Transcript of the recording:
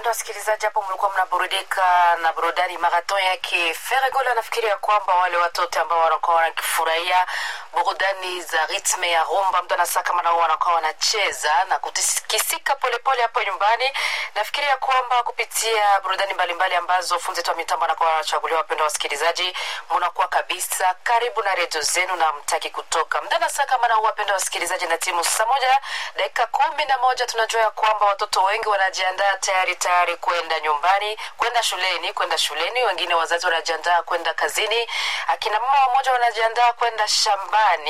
wapenda wasikilizaji, hapo mlikuwa mnaburudika na burudani marathon yake Feregola. Nafikiria kwamba wale watoto ambao wanakuwa wanakifurahia burudani za ritme ya rumba, mtu anasaa kama nao wanakuwa wanacheza na kutikisika polepole hapo nyumbani. Nafikiria kwamba kupitia burudani mbalimbali ambazo funzi wetu wa mitambo anakuwa wanachaguliwa, wapenda wasikilizaji, mnakuwa kabisa karibu na redio zenu na mtaki kutoka mdana saa kama nao, wapenda wasikilizaji, na timu saa moja dakika kumi na moja tunajua ya kwamba watoto wengi wanajiandaa tayari tayari kwenda nyumbani, kwenda shuleni, kwenda shuleni. Wengine wazazi wanajiandaa kwenda kazini, akina mama wamoja wanajiandaa kwenda shambani